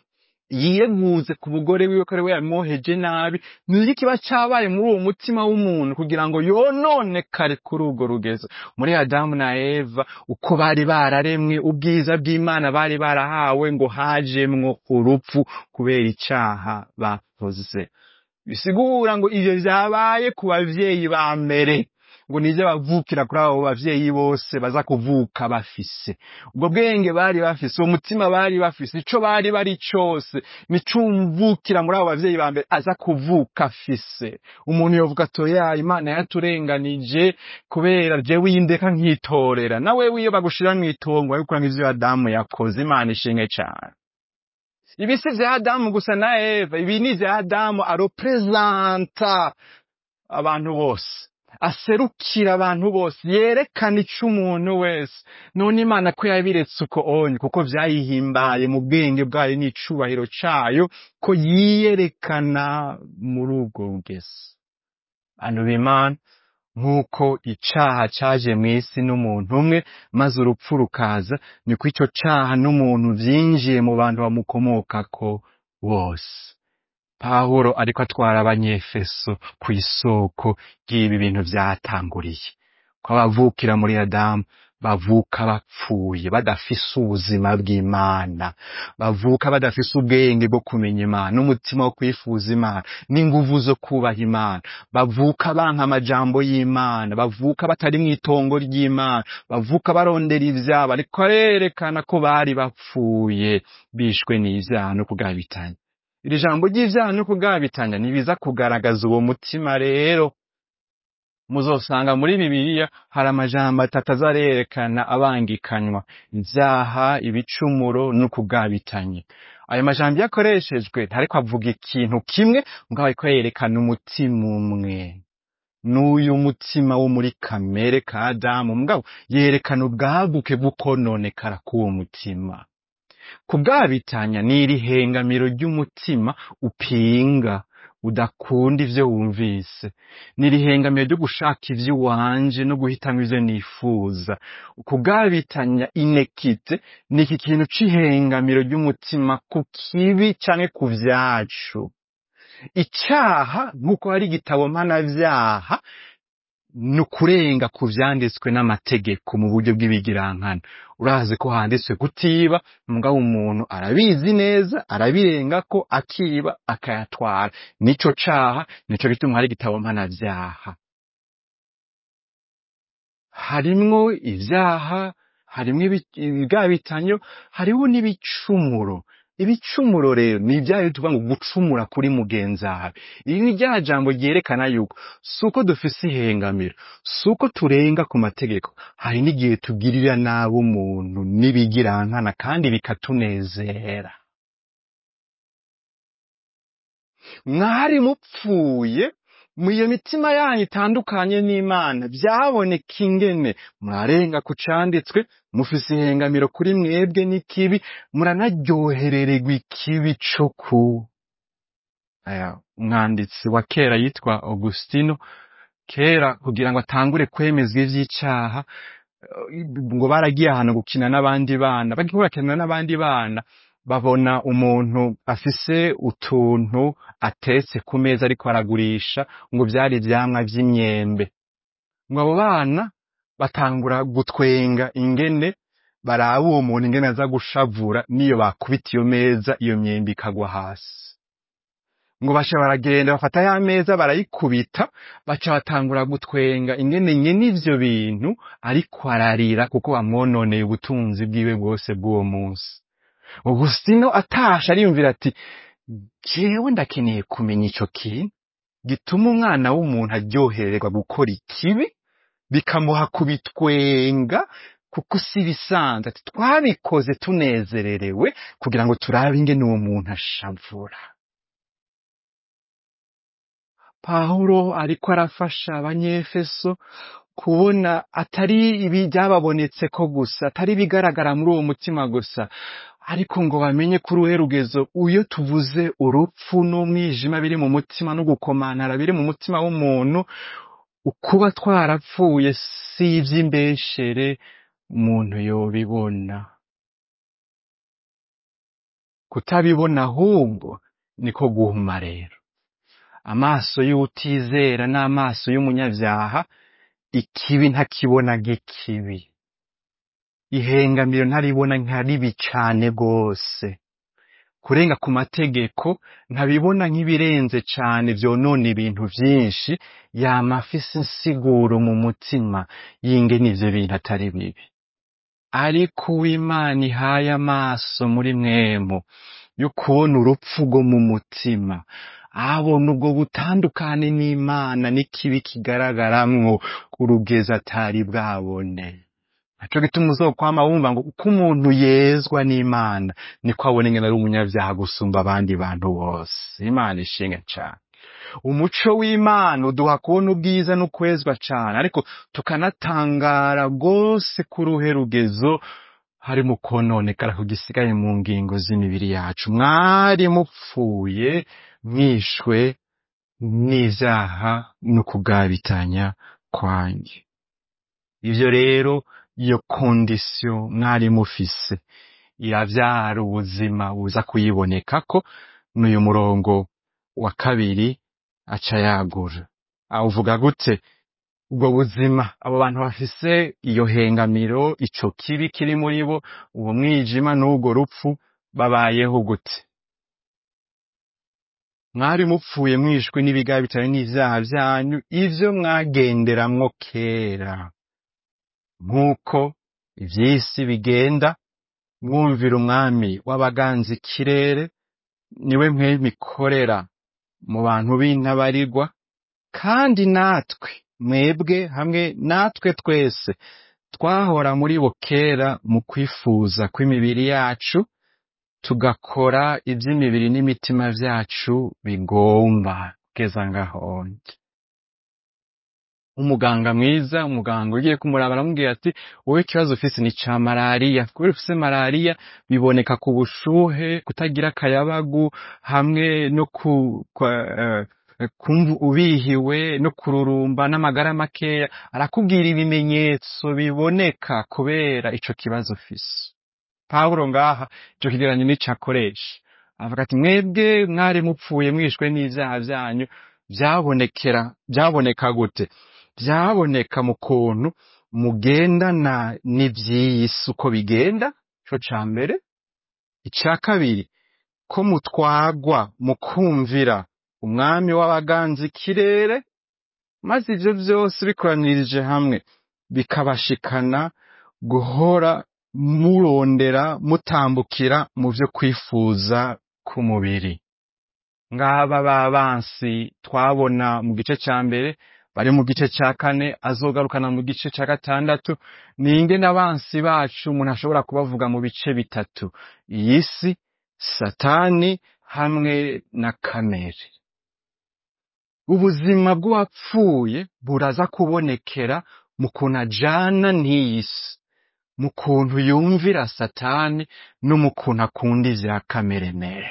yireguze ku mugore wiwe ko ari we yamwoheje nabi ni iki kiba cabaye muri uwo mutima w'umuntu kugira ngo yononekare kuri urwo rugezo muri adamu na eva uko bari bararemwe ubwiza bw'imana bari barahawe ngo hajemwo urupfu kubera icaha bakoze bisigura ngo ivyo vyabaye ku bavyeyi ba mbere ngo nije bavukira kuri abo bavyeyi bose baza kuvuka bafise ubwo bwenge bari bafise uwo mutima bari bafise ico bari bari cose nicumvukira muri abo bavyeyi ba mbere aza kuvuka afise umuntu yovuga atoya imana yaturenganije kubera jewe yindeka nkitorera nawe wiyo bagushira mw'itongo ariko nk'ivyo adamu yakoze imana ishimwe cane ibi si vya adamu gusa na eva ibi ni vya adamu aroprezanta abantu bose aserukira abantu bose yerekana ico umuntu wese none imana ko yabiretse uko onye kuko vyayihimbaye mu bwenge bwayo n'icubahiro cayo ko yiyerekana muri ubwo rugezi bantu b'imana nk'uko icaha caje mw'isi n'umuntu umwe maze urupfu rukaza niko ico caha n'umuntu vyinjiye mu bantu bamukomokako bose pawulo ariko atwara abanyefeso ku isoko ry'ibi bintu vyatanguriye ko abavukira muri adamu bavuka bapfuye badafise ubuzima bw'imana bavuka badafise ubwenge bwo kumenya imana n'umutima wo kwifuza imana n'inguvu zo kubaha imana bavuka banka amajambo y'imana bavuka batari mw'itongo ry'imana bavuka barondera ivyabo ariko arerekana ko bari bapfuye bishwe n'ivyaha no kugabitanya iri jambo ry'ivyaha no kugabitanya ntibiza kugaragaza uwo mutima rero muzosanga muri bibiliya hari amajambo atatu azarerekana abangikanywa ivyaha ibicumuro no kugabitanya ayo majambo iyo akoreshejwe ntariko avuga ikintu kimwe mugabo ariko yerekana umutima umwe n'uyu mutima wo muri kamere ka adamu mugabo yerekana ubwaguke bw'ukononekara k'uwo mutima kugabitanya ni irihengamiro ry'umutima upinga udakunda ivyo wumvise ni irihengamiro ryo gushaka ivyo wanje no guhitamwo ivyo nifuza kugabitanya inekite ni iki kintu c'ihengamiro ry'umutima ku kibi canke ku vyacu icaha nk'uko hari igitabo mpanavyaha ni ukurenga ku vyanditswe n'amategeko mu buryo bw'ibigirankana urazi ko handitswe kutiba mugabo umuntu arabizi neza arabirengako akiba akayatwara nico caha nico gituma hari igitabo mpanavyaha harimwo ivyaha harimwo ibi- ibigabitanyo hariho n'ibicumuro ibicumuro rero ni ibyayo tuvuga ngo gucumura kuri mugenzi wawe iri ni rya jambo ryerekana yuko si uko dufise ihengamiro si uko turenga ku mategeko hari n'igihe tugirira nabi umuntu n'ibigirankana kandi bikatunezera mwari mupfuye mu iyo mitima yanyu itandukanye n'imana byaboneka ingene murarenga ku canditswe mufise ihengamiro kuri mwebwe n'ikibi muranaryoherererwa ikibi co ku aya umwanditsi wa kera yitwa augustino kera kugira ngo atangure kwemezwa ivy'icaha eh, ngo baragiye ahantu gukina n'abandi bana bagiye bakina n'abandi bana babona umuntu afise utuntu atetse ku meza ariko aragurisha ngo vyari ivyamwa vy'imyembe ngo abo bana batangura gutwenga ingene baraba uwo muntu ingene aza gushavura niyo bakubita iyo meza iyo myembe ikagwa hasi ngo baca baragenda bafata ya meza barayikubita baca batangura gutwenga ingene nyene ivyo bintu ariko ararira kuko bamwononeye ubutunzi bwiwe bwose bw'uwo munsi Augustino atashe ariyumvira ati jewe ndakeneye kumenya ico kintu gituma umwana w'umuntu aryohererwa gukora ikibi bikamuha kubitwenga kuko si bisanzwe ati twabikoze tunezererewe kugira ngo turabe ingene uwo muntu ashavura Pawulo ariko arafasha abanyefeso kubona atari ibi byababonetseko gusa atari ibigaragara muri uwo mutima gusa ariko ngo bamenye ko uruhe rugezo iyo tuvuze urupfu n'umwijima biri mu mutima no gukomanara biri mu mutima w'umuntu ukuba twarapfuye si ivy'imbeshere umuntu yobibona kutabibona ahubwo niko guhuma rero amaso y'utizera n'amaso y'umunyabyaha ikibi ntakibona nk'ikibi ihengamiro ntaribona nka ribi cane rwose kurenga ku mategeko ntabibona nk'ibirenze cane vyonona ibintu vyinshi yama afise insiguro mu mutima y'ingene ivyo bintu atari bibi ariko uw'imana ihaye amaso muri mwemu yo kubona urupfu rwo mu mutima abona ubwo butandukane n'imana n'ikibi kigaragaramwo urugezi atari bwabone naco gituma uzokwama wumva ngo uko umuntu yezwa n'imana niko abona ingene ari umunyavyaha gusumba abandi bantu bose imana ishinga cane umuco w'imana uduha kubona ubwiza n'ukwezwa cane ariko tukanatangara rwose kuri uruhe rugezo hari mu kononekara kugisigaye mu ngingo z'imibiri yacu mwari mupfuye mwishwe n'ivyaha no kugabitanya kwanyu ivyo rero iyo kondisiyo mwari mufise iravyara ubuzima buza kuyibonekako n'uyu murongo wa kabiri aca yagura awuvuga gute ubwo buzima abo bantu bafise iyo hengamiro ico kibi kiri muri bo uwo mwijima n'ubwo rupfu babayeho gute mwari mupfuye mwishwe n'ibigabi bitari n'ivyaha vyanyu ivyo mwagenderamwo kera nk'uko ivy'isi bigenda mwumvira umwami w'abaganza ikirere niwe mwemikorera mu bantu b'intabarirwa kandi natwe mwebwe hamwe natwe twese twahora muri bo kera mu kwifuza kw'imibiri yacu tugakora ivy'imibiri n'imitima vyacu bigomba kugeza ngahonje umuganga mwiza umuganga ugiye kumuraba aramubwira ati wowe ikibazo ufise ni ca malariya kubera ufise malariya biboneka ku bushuhe kutagira akayabagu hamwe no ku kwa- eh, kumva ubihiwe no kururumba n'amagara makeya arakubwira ibimenyetso biboneka kubera ico kibazo ufise pawulo ngaha ico kigereranyo nico akoresha avuga ati mwebwe mwari mupfuye mwishwe n'ivyaha vyanyu vyabonekera vyaboneka gute vyaboneka mu kuntu mugendana n'ivy'iyi si uko bigenda ico ca mbere ica kabiri ko mutwagwa mu kumvira umwami w'abaganza ikirere maze ivyo vyose bikoranirije hamwe bikabashikana guhora murondera mutambukira mu vyo kwifuza k'umubiri ngaba ba bansi twabona mu gice ca mbere bari mu gice ca kane azogarukana mu gice ca gatandatu ninge n'abansi bacu umuntu ashobora kubavuga mu bice bitatu iyi si satani hamwe na kamere ubuzima bw'uwapfuye buraza kubonekera mu kuntu ajana n'iyi si mu kuntu yumvira satani no mu kuntu akunda ivya kamere mere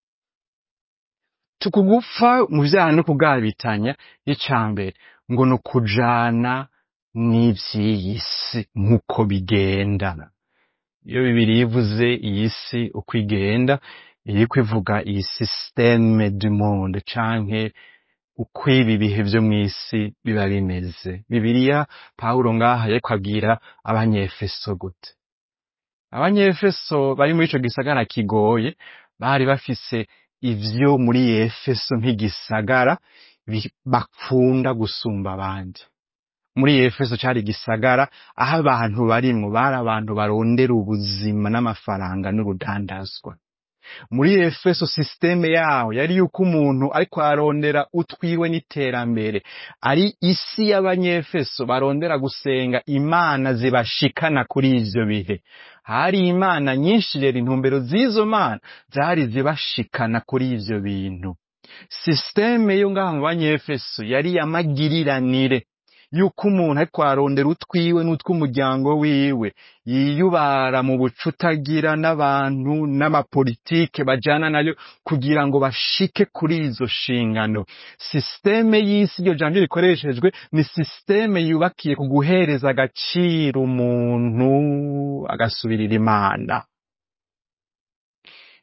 tukugupfa mu vyaha no kugabitanya icambere ngo ni ukujana n'ivy'iyi si nk'uko bigenda iyo bibiri ivuze iyi si uko igenda iriko ivuga iyi systeme du monde canke uko ibi bihe vyo mw'isi biba bimeze bibiliya pawulo ngaha yariko abwira abanyefeso gute abanyefeso bari muri ico gisagara kigoye bari bafise ivyo muri efeso nk'igisagara bi- bakunda gusumba abandi muri efeso cari igisagara aho abantu barimwo bari abantu barondera ubuzima n'amafaranga n'urudandazwa muri efeso sisiteme yaho yari yuko umuntu ariko ararondera utwiwe n'iterambere ari isi y'abanyefeso barondera gusenga imana zibashikana kuri ivyo bihe hari imana nyinshi rero intumbero z'izo mana zari zibashikana kuri ivyo bintu sisiteme yo ngaha mu banyefeso yari yamagiriranire yuko umuntu ariko ararondera utwiwe n'utw'umuryango wiwe yiyubara mu bucutagira n'abantu n'amapolitike bajana nayo kugira ngo bashike kuri izo nshingano sisiteme y'isi iryo jambo rikoreshejwe ni sisiteme yubakiye ku guhereza agaciro umuntu agasubirira imana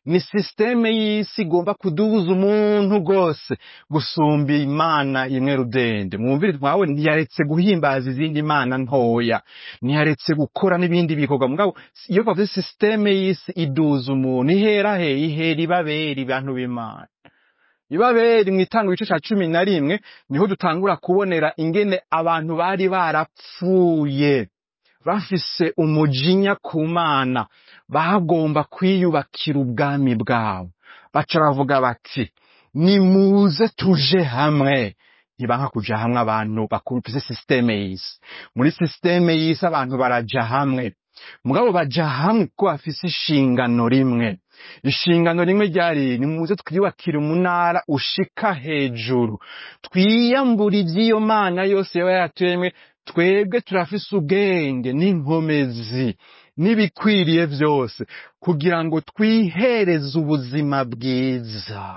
ni sisiteme y'isi igomba kuduhuza umuntu rwose gusumba imana imwe rudende mwumvire twawe ntiyaretse guhimbaza izindi mana ntoya ntiyaretse gukora n'ibindi bikorwa mugabo iyo bavuze sisiteme y'isi iduza umuntu ihera he ihera ibabera abantu b'imana ibaberi mu itanga igice cya cumi na rimwe niho dutangura kubonera ingene abantu bari barapfuye bafise umujinya ku mana bagomba kwiyubakira ubwami bwabo baca bavuga bati nimuze tuje hamwe ntibanka kuja hamwe abantu bakufise sisiteme y'isi muri sisiteme y'isi abantu baraja hamwe mugabo baja hamwe kuko bafise ishingano rimwe ishingano rimwe ryari nimuze twiyubakire umunara ushika hejuru twiyambura ivy'iyo mana yose yaba yaturemwe twebwe turafise ubwenge n'inkomezi n'ibikwiriye vyose kugira ngo twihereze ubuzima bwiza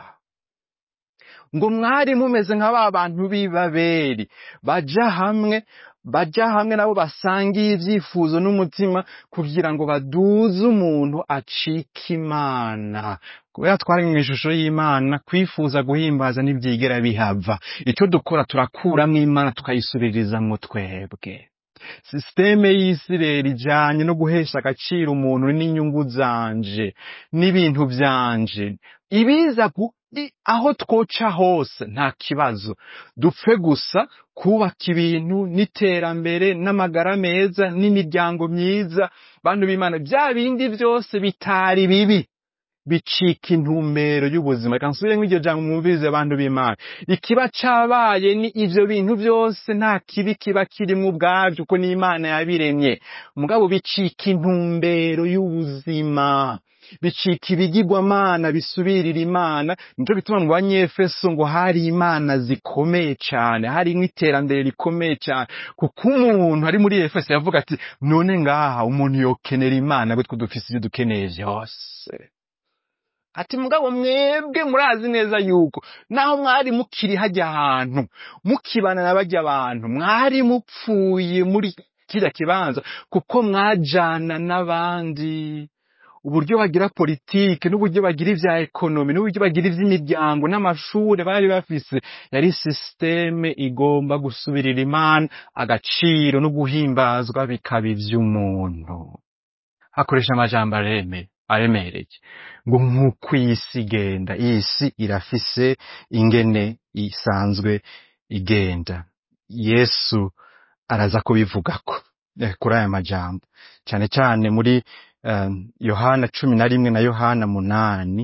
ngo mwari mumeze nka ba bantu b'ibaberi baja hamwe baja hamwe nabo basangiye ivyifuzo n'umutima kugira ngo baduze umuntu acika imana kubera twari mu ishusho y'imana kwifuza guhimbaza ntivyigera bihava icyo dukora turakuramwo imana tukayisubirizamwo twebwe sisiteme y'isi rero ijanye no guhesha agaciro umuntu n'inyungu zanje n'ibintu vyanje ibiza gu- i- aho twoca hose nta kibazo dupfe gusa kubaka ibintu n'iterambere n'amagara meza n'imiryango myiza bantu b'imana bya bindi vyose bitari bibi bicika intumbero y'ubuzima reka nsubiremo iryo jambo mwumvirize abantu b'imana ikiba cabaye ni ivyo bintu vyose nta kibi kiba kirimwo ubwavyo kuko n'imana yabiremye mugabo bicika intumbero y'ubuzima bicika ibigirwamana bisubirira imana nico bituma mu banyefeso ngo hari imana zikomeye cane harimwo iterambere rikomeye cane kuko umuntu ari muri efeso yavuga ati none ngaha umuntu yokenera imana gutwe dufise ivyo dukeneye vyose ati mugabo mwebwe murazi neza yuko naho mwari mukiri hajya ahantu mukibana na bajya abantu mwari mupfuye muri kirya kibanza kuko mwajana n'abandi uburyo bagira politike n'uburyo bagira ivya ekonomi n'uburyo bagira ivy'imiryango n'amashure bari bafise yari sisiteme igomba gusubirira imana agaciro no guhimbazwa bikaba ivy'umuntu hakoresha amajambo areme aremereye ngo nk'uko iyi si igenda iyi si irafise ingene isanzwe igenda yesu araza kubivugako eh, kuri aya majambo cyane cyane muri um, yohana cumi na rimwe na yohana munani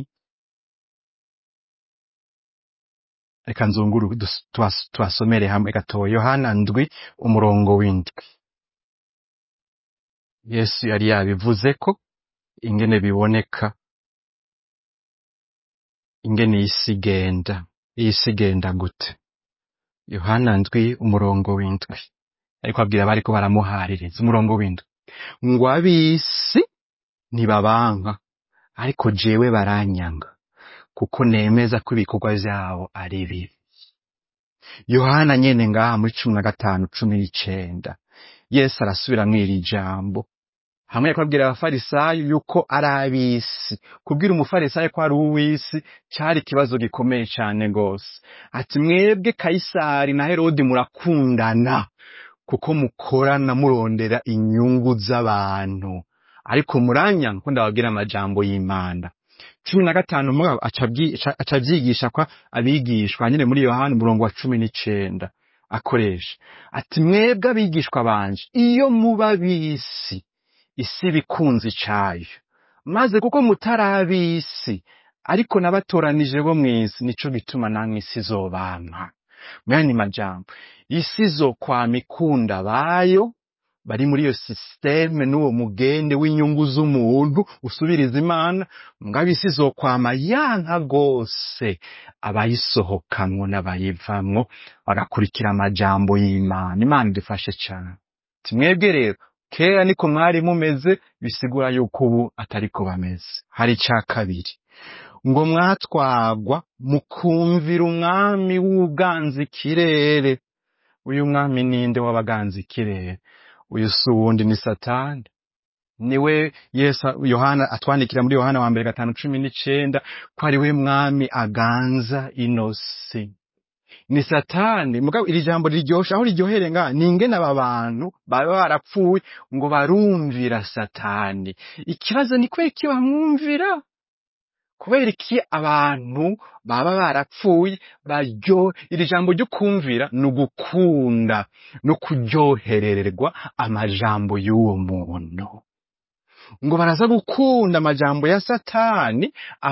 reka nzunguru dus- tuwas- tuhasomere hamwe gatoya yohana ndwi umurongo w'indwi yesu yari yabivuze ko ingene biboneka ingene isi igenda isi igenda gute yohana ndwi umurongo w'indwi ariko abwira bariko baramuhaririza umurongo w'indwi ngo ab'isi ntibabanka ariko jewe baranyanga kuko nemeza ko ibikorwa vyabo ari bibi yohana nyene ngaha muri cumi na gatanu cumi n'icenda yesu arasubiramwo iri jambo hamwe yariko abwira abafarisayo yuko ari ab'isi kubwira umufarisayo ko ari uw'isi cari ikibazo gikomeye cane gose ati mwebwe kayisari na herodi murakundana kuko mukorana murondera inyungu z'abantu ariko muranya ko ndababwira amajambo y'imana cumi na gatanu mugabo aca abyi- aca- aca avyigisha kwa abigishwa nyene muri yohana umurongo wa cumi n'icenda akoresha ati mwebwe abigishwa banje iyo muba b'isi isi bikunzi cayo maze kuko mutari ab'isi ariko nabatoranije bo mw'isi nico gituma namwe isi izobampa mwene majambo isi izokwama ikunda bayo bari muri iyo sisiteme n'uwo mugende w'inyungu z'umuntu usubiriza imana mugabo isi izokwama yanka gose abayisohokamwo n'abayivamwo bagakurikira amajambo y'imana imana idufashe cane timwebwe rero kera niko mwari mumeze bisigura yuko ubu atariko bameze hari ica kabiri ngo mwatwagwa mukumvira umwami w'uganza ikirere uyu mwami ninde w'abaganza ikirere uyu si uwundi ni satani niwe yesu yohana atwandikira muri yohana wa mbere gatanu cumi n'icenda ko ari we mwami aganza inosi ni satani mugabo iri jambo riryoshe aho riryohere nga ni ingene aba bantu baba barapfuye ngo barumvira satani ikibazo ni kubera iki bamwumvira kubera iki abantu baba barapfuye baryo iri jambo ryo kumvira ni ugukunda no kuryoherererwa amajambo y'uwo muntu ngo baraza gukunda amajambo ya satani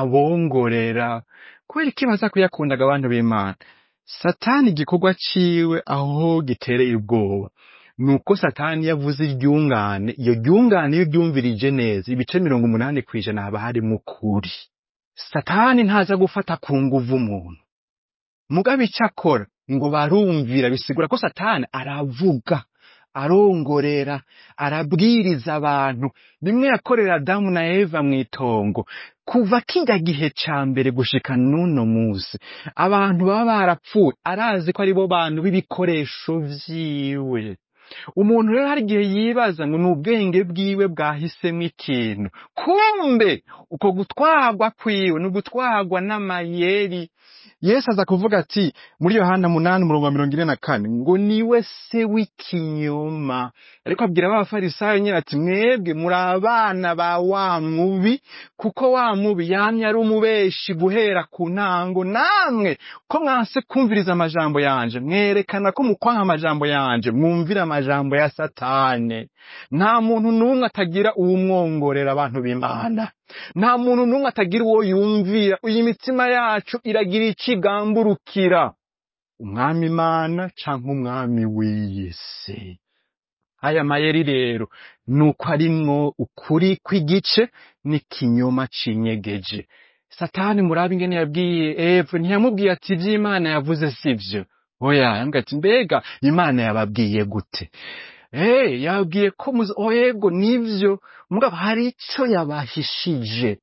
abongorera kubera iki baza kuyakundaga abantu b'imana satani igikorwa ciwe aho gitereye ubwoba nuko satani yavuze iryungane iyo ryungane iyo ryumvirije neza ibice mirongo umunani kw'ijana haba harimo ukuri satani ntaza gufata ku nguvu umuntu mugabe icyo akora ngo barumvira bisigura ko satani aravuga arongorera arabwiriza abantu bimwe yakorera adamu na eva mu itongo kuva kijya gihe ca mbere gushika n'uno musi abantu baba barapfuye arazi ko aribo bantu b'ibikoresho vyiwe umuntu rero hari igihe yibaza ngo ni ubwenge bwiwe bwahisemo ikintu kumbe uko gutwarwa kwiwe ni ugutwarwa n'amayeri yesu aza kuvuga ati muri yohana munani umurongo wa mirongo ine na kane ngo niwe se w'ikinyoma ariko abwira abafarisayo nyine ati mwebwe muri abana ba wa mubi kuko wa mubi yamye ari umubeshi guhera ku ntango namwe ko mwanse kumviriza amajambo yanje mwerekana ko mukwaha amajambo yanje mwumvira amajambo ya satane nta muntu n'umwe atagira uwumwongorera abantu b'imana nta muntu n'umwe atagira uwo yumvira iyi mitima yacu iragira ikigamburukira umwami imana canke umwami w'iyi si aya mayeri rero ni uko arimwo ukuri kw'igice n'ikinyoma cinyegeje satani murabe ingene yabwiye eve ntiyamubwiye ati ivy'imana yavuze sivyo oya yambwiye ati mbega imana yababwiye gute Eh, yabwiye ko muzi oyego nivyo mugabo hari ico yabahishije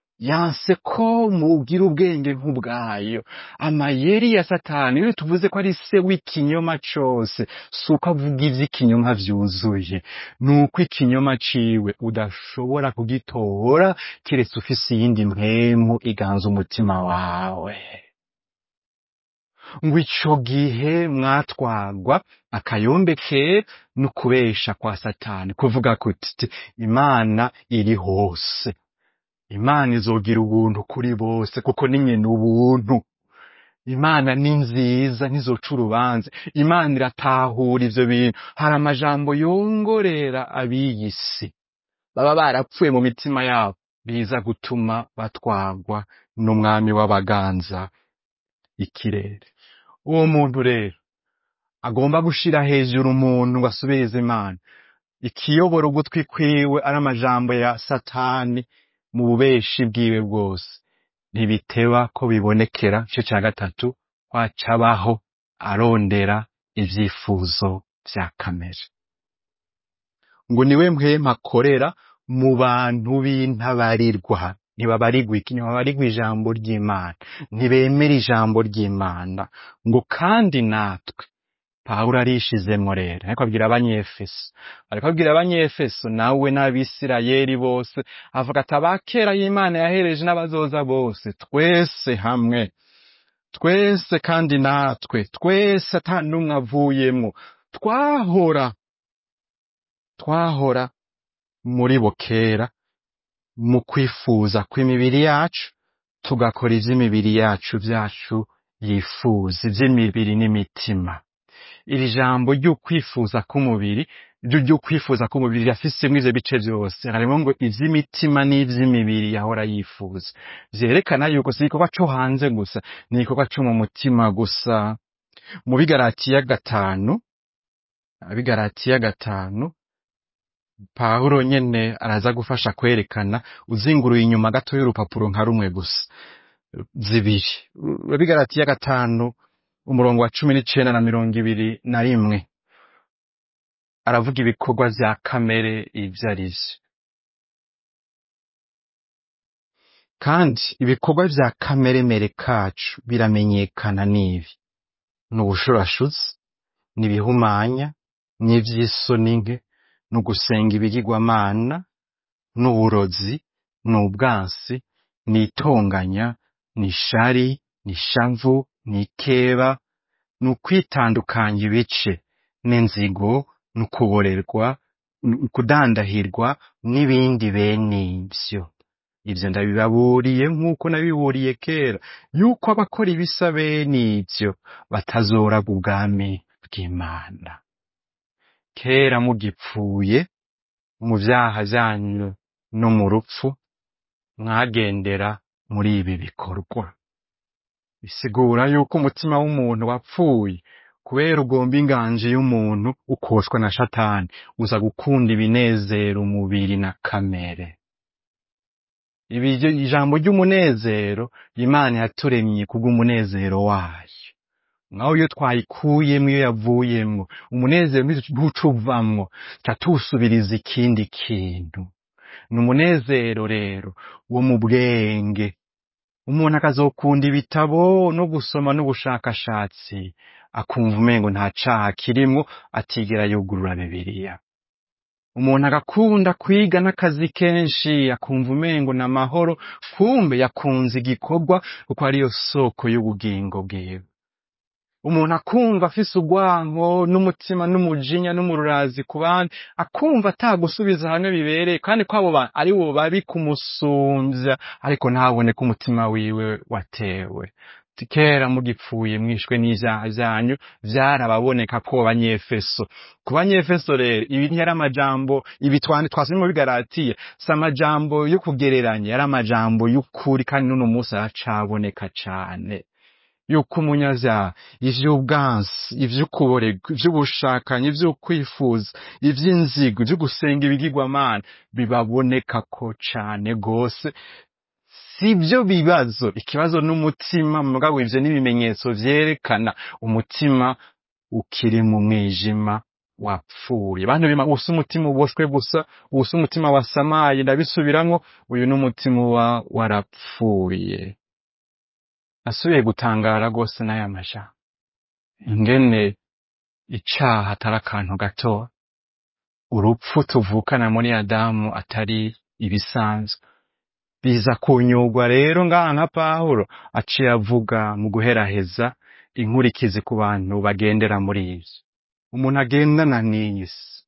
yanse ko mugira ubwenge nk'ubwayo amayeri ya satani iyo tuvuze ko ari se w'ikinyoma cose si uko avuga ivy'ikinyoma vyuzuye ni uko ikinyoma ciwe udashobora kugitora kiretse ufise iyindi mpemu iganza umutima wawe ngo ico gihe mwatwagwa akayombe kera no kubesha kwa satani kuvuga kuti imana iri hose imana izogira ubuntu kuri bose kuko ni nyina ubuntu imana ni nziza ntizoca urubanza imana iratahura ivyo bintu hari amajambo yongorera ab'iyi si baba barapfuye mu mitima yabo biza gutuma batwagwa n'umwami w'abaganza ikirere uwo muntu rero agomba gushira hejuru umuntu ngo asubirize imana ikiyobora ugutwi kwiwe ari amajambo ya satani mu bubeshi bwiwe bwose ntibiteba ko bibonekera igice cya gatatu wacabaho arondera ivyifuzo vya kamere ngo niwe mpwema akorera mu bantu b'intabarirwa ntibabarirwa iki ntibabarirwa ijambo ry'imana ntibemera ijambo ry'imana ngo kandi natwe pawulo arishizemwo rero ariko abwira abanyefeso ariko abwira abanyefeso nawe n'abisirayeli bose avuga ati abakera y'imana yahereje n'abazoza bose twese hamwe twese kandi natwe twese ata n'umwe avuyemwo twahora twahora muri bo kera mu kwifuza kw'imibiri yacu tugakora ivy'imibiri yacu vyacu yifuza ivy'imibiri n'imitima iri jambo ry'ukwifuza k'umubiri ryo ryo kwifuza k'umubiri rirafisemwo ivyo bice vyose harimo ngo ivy'imitima n'ivy'imibiri yahora yifuza vyerekana yuko si igikorwa co hanze gusa ni igikorwa co mu mutima gusa mu bigaratiya gatanu abigaratiya gatanu pawulo nyene araza gufasha kwerekana uzinguruye inyuma gato y'urupapuro nka rumwe gusa zibiri abigaratiya gatanu umurongo wa cumi n'icenda na mirongo ibiri na rimwe aravuga ibikorwa vya kamere ivyo ari vyo kandi ibikorwa vya kameremere kacu biramenyekana n'ibi ni ubushurashuzi n'ibihumanya n'ivy'isoni nke ni ugusenga ibigirwamana ni uburozi ni ubwansi ni itonganya ni ishari ni ishavu ni ikeba ni ukwitandukanya ibice n'inzigo ni ukuborerwa ni ukudandahirwa n'ibindi bene ivyo ivyo ndabibaburiye nk'uko nabiburiye kera yuko abakora ibisa bene ivyo batazoraga ubwami bw'imana kera mugipfuye mu vyaha vyanyu no mu rupfu mwagendera muri ibi bikorwa bisigura yuko umutima w'umuntu wapfuye kubera ugomba inganji y'umuntu ukoshwa na shatani uza gukunda ibinezera umubiri na kamere ibi ijambo ry'umunezero imana yaturemye kubw'umunezero wayo naho iyo twayikuyemwo iyo yavuyemwo umunezero ntuca uvamwo ca tuwusubiriza ikindi kintu ni umunezero rero wo mu bwenge umuntu akazokunda ibitabo no gusoma n'ubushakashatsi akumva umengo nta caha kirimwo atigera yugurura bibiliya umuntu agakunda kwiga n'akazi kenshi akumva umengo ni amahoro kumbe yakunze igikorwa kuko ariyo soko y'ubugingo bwiwe umuntu akumva afise urwanko n'umutima n'umujinya n'umururazi ku bandi akumva atagusubiza hamwe bibereye kandi ko abo bantu ari bo babi kumusumvya ariko ntabone ko umutima wiwe watewe Ati, kera mugipfuye mwishwe n'ivyaha vyanyu vyarababoneka ko banyefeso ku banyefeso rero ibi ntiyari amajambo ibi twandi twasomye mu bigaratiye si amajambo yo kugereranya yari amajambo y'ukuri kandi n'uno munsi aracaboneka cane yuko umunyavyaha ivy'ubwansi ivy'ukuborerwa ivy'ubushakanyi ivy'ukwifuza ivy'inzigo ivyo gusenga ibigirwamana bibabonekako cane gose sivyo bibazo ikibazo n'umutima mugabo ivyo n'ibimenyetso vyerekana umutima ukiri mu mwijima wapfuye bantu bima usa umutima uboshwe gusa usa umutima wasamaye ndabisubiramwo uyu n'umutima uba warapfuye nasubiye gutangara rwose n'aya majambo ingene icaha atari akantu gato urupfu tuvukana muri adamu atari ibisanzwe biza kunyurwa rero ngaha nka pawulo aciye avuga mu guheraheza inkurikizi ku bantu bagendera muri ivyo umuntu agendana n'iyi si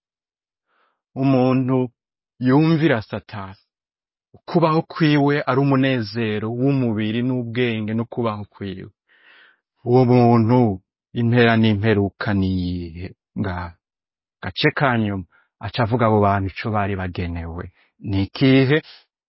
umuntu yumvira satani kubaho kwiwe ari umunezero w'umubiri n'ubwenge no kubaho kwiwe uwo muntu impera n'imperuka niyihe ngaha gace ka nyuma aca avuga abo bantu ico bari bagenewe ni ikihe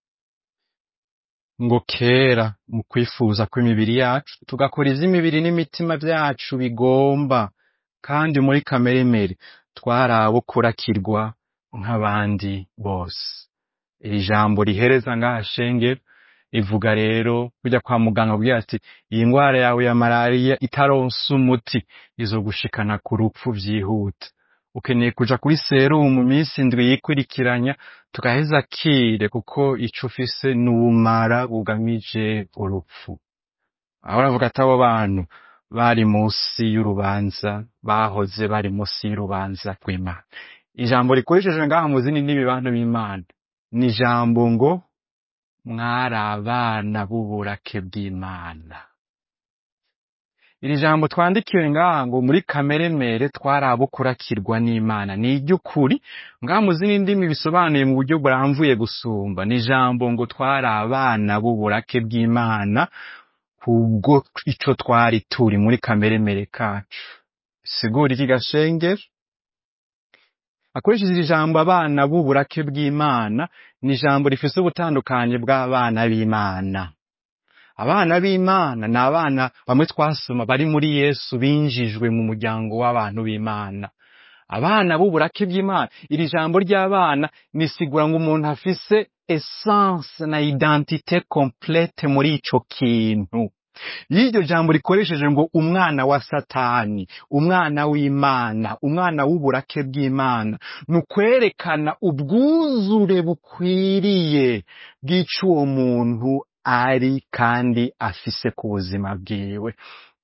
ngo kera mu kwifuza kw'imibiri yacu tugakora ivy'imibiri n'imitima vyacu bigomba kandi muri kameremere twari abo kurakirwa nk'abandi bose iri jambo rihereza ngaha shengero ivuga rero kujya kwa muganga kugira ati iyi ndwara yawe ya malariya itaronse umuti izogushikana ku rupfu vyihuta ukeneye kuja kuri serumu mu minsi indwi yikurikiranya tugaheza kire kuko ico ufise ni ubumara bugamije urupfu aho aravuga ati abo bantu bari munsi y'urubanza bahoze bari munsi y'urubanza rw'imana ijambo rikoresheje ngaha mu zindi ndimi bantu b'imana ni ijambo ngo mwari abana b'uburake bw'imana iri jambo twandikiwe ngaha ngo muri kameremere twari abo kurakirwa n'imana ni iry'ukuri ngaha mu zindi ndimi bisobanuye mu buryo buramvuye gusumba ni ijambo ngo twari abana b'uburake bw'imana kubwo ico twari turi muri kameremere kacu sigura iki gashengero akoresheje iri jambo abana b'uburake bw'imana ni ijambo rifise ubutandukanye bw'abana b'imana abana b'imana ni abana bamwe twasoma bari muri yesu binjijwe mu muryango w'abantu b'imana abana b'uburake bw'imana iri jambo ry'abana nisigura ngo umuntu afise essence na identite complete muri ico kintu iyo iryo jambo rikoresheje ngo umwana wa satani umwana w'imana umwana w'uburake bw'imana ni ukwerekana ubwuzure bukwiriye bw'ico uwo muntu ari kandi afise ku buzima bwiwe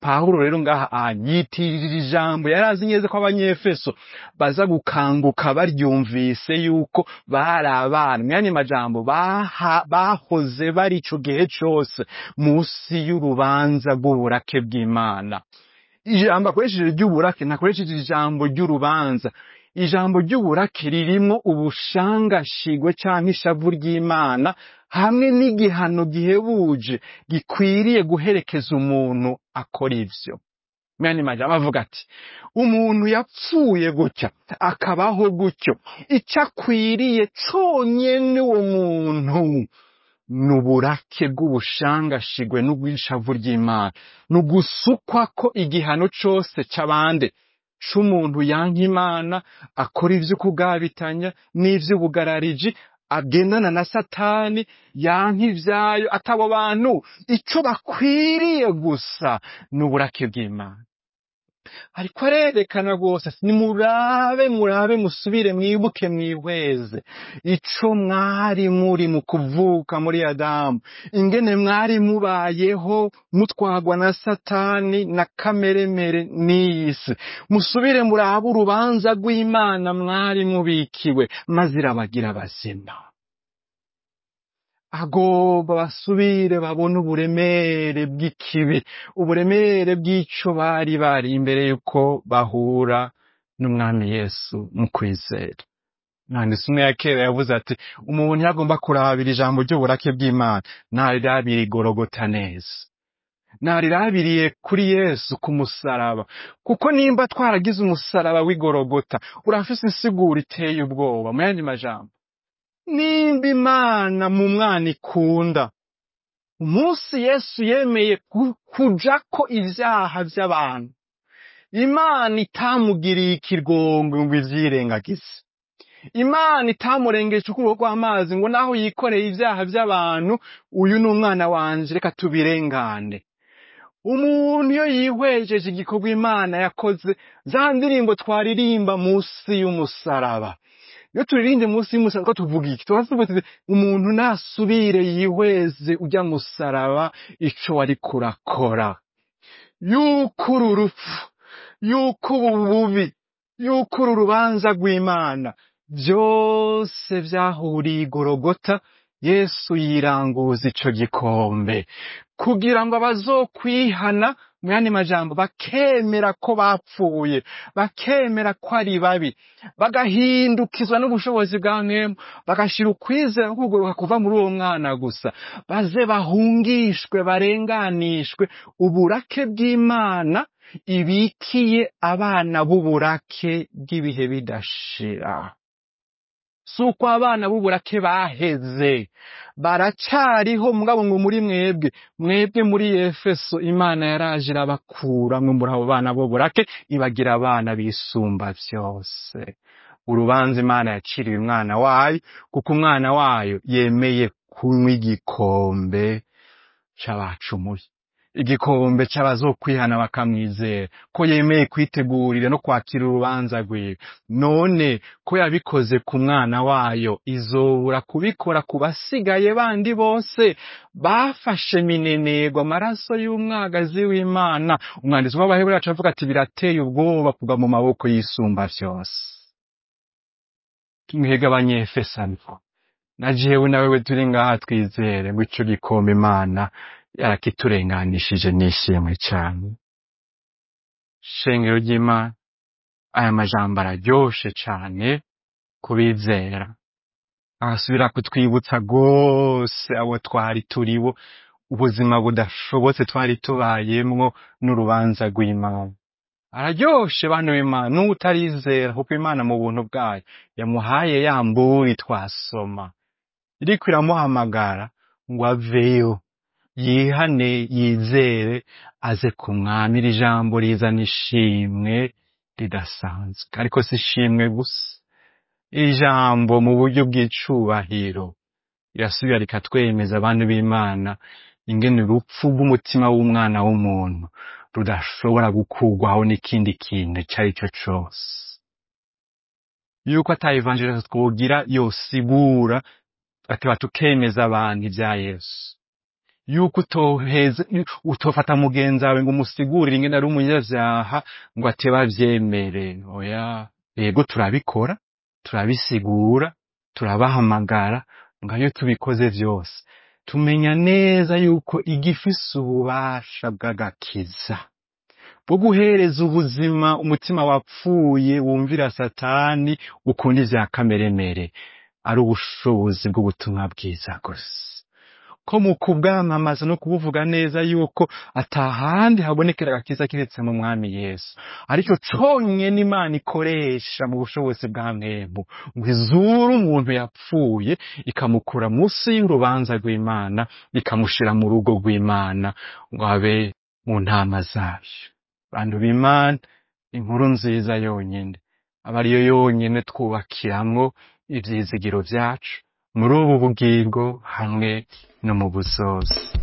pawulo rero ngaha ah, yitirira ijambo yari azi neza ko abanyefeso baza gukanguka baryumvise yuko bari abana mwanya majambo baha- bahoze bari ico gihe cose musi y'urubanza rw'uburake bw'imana ijambo akoresheje ry'uburake ntakoresheje ijambo ry'urubanza ijambo ry'uburake ririmwo ubushangashigwe canke ishavu ry'imana hamwe n'igihano gihebuje gikwiriye guherekeza umuntu akora ivyo mwene majambo avuga ati umuntu yapfuye gutya akabaho gutyo ico akwiriye conyene uwo muntu ni uburake bw'ubushangashigwe n'ubwishavu ry'imana ni ugusukwa ko igihano cose c'abande c'umuntu yanka imana akora ivy'ukugabitanya n'ivy'ubugarariji agendana na satani yanka ivyayo atabo bantu ico bakwiriye gusa ni uburake bw'imana ariko arerekana rwose ati nimurabe murabe musubire mwibuke mwihweze ico mwari muri mu kuvuka muri adamu ingene mwari mubayeho mutwagwa na satani na kameremere n'iyi si musubire murabe urubanza rw'imana mwari mubikiwe maze irabagira bazima agomba basubire babone uburemere bw'ikibi uburemere bw'ico bari bari imbere yuko bahura n'umwami yesu mu kwizera mwanditsi umwe ya kera yavuze ati umuntu yagomba kurabira ijambo ry'uburake bw'imana narirabira igorogota neza narirabiriye kuri yesu ku musaraba kuko nimba twaragize umusaraba w'igorogota urafise insiguro iteye ubwoba mu yandi majambo nimba imana mu mwana ikunda umunsi yesu yemeye ku- kujako ivyaha vy'abantu imana itamugiriye ikirgongo ngo ivyirengagize imana itamurengeje ukuboko kw'amazi ngo naho yikoreye ivyaha vy'abantu uyu ni umwana wanje reka tubirengane umuntu iyo yihwejeje igikorwa imana yakoze za ndirimbo twaririmba munsi y'umusaraba iyo turirimbe munsi y'umusaraba ko tuvuga iki tuba tuvuga tuti umuntu nasubire yihweze ujya musaraba ico wari kurakora yuko uru rupfu yuko ubu bubi yuko uru rubanza rw'imana byose vyahuriye igorogota yesu yiranguza ico gikombe kugira ngo abazokwihana mu yandi majambo bakemera ko bapfuye bakemera ko ari babi bagahindukizwa n'ubushobozi bwa mwemu bagashira ukwizera no kuguruka kuva muri uwo mwana gusa baze bahungishwe barenganishwe uburake bw'imana ibikiye abana b'uburake bw'ibihe bidashira si uko abana b'uburake baheze baracariho mugabo ngo muri mwebwe mwebwe muri efeso imana yaraje irabakura mwe muri abo bana b'uburake ibagira abana bisumba vyose urubanza imana yaciriye umwana wayo kuko umwana wayo yemeye kunywa igikombe c'abacumuye igikombe c'abazokwihana bakamwizera ko yemeye kwitegurira no kwakira urubanza rwiwe none ko yabikoze ku mwana wayo izobura kubikora ku basigaye bandi bose bafashe minenegwa amaraso y'umwagazi w'imana umwanditsi w'abaheburayo yacu avuga ati birateye ubwoba kugwa mu maboko y'isumba vyose mwebwe abanyefesano na jewe na wewe turi ngaha twizere ngo ico gikombe imana yarakiturenganishije nishimwe cane shengero ry'imana aya majambo araryoshe cane kubizera arasubira kutwibutsa rwose abo twari turibo ubuzima budashobotse twari tubayemwo n'urubanza rw'imana araryoshe bana b'imana n'utarizera kuko imana mu buntu bwayo yamuhaye ya mburi twasoma iriko iramuhamagara ngo aveyo yihane yizere aze ku mwami iri jambo rizana ishimwe ridasanzwe ariko si ishimwe gusa iri jambo mu buryo bw'icubahiro rirasubira rikatwemeza abantu b'imana ingene urupfu rw'umutima w'umwana w'umuntu rudashobora gukurwaho n'ikindi kintu icyo ari cyo cose yuko ata evangelio twogira yosigura ati batukemeza abantu ibya yesu yuko utoheza utofata mugenzi wawe ngo umusigurire ingene ari umunyavyaha ngo ateba avyemere oya yego turabikora turabisigura turabahamagara ngo iyo tubikoze vyose tumenya neza yuko igifise ububasha bw'agakiza bwo guhereza ubuzima umutima wapfuye wumvira satani ukunda ivya kameremere ari ubushobozi bw'ubutumwa bwiza gusa ko mu kubwamamaza no kubuvuga neza yuko atahandi habonekera agakiza kiretse mu mwami yesu aricyo conyene imana ikoresha mu bushobozi bwa mwemu ngo izure umuntu yapfuye ikamukura munsi y'urubanza rw'imana ikamushira mu rugo rw'imana ngo abe mu ntama zayo bantu b'imana inkuru nziza yonyene aba ariyo yonyene twubakiramwo ivyizigiro vyacu muri ubu bugingo hamwe no mu buzozi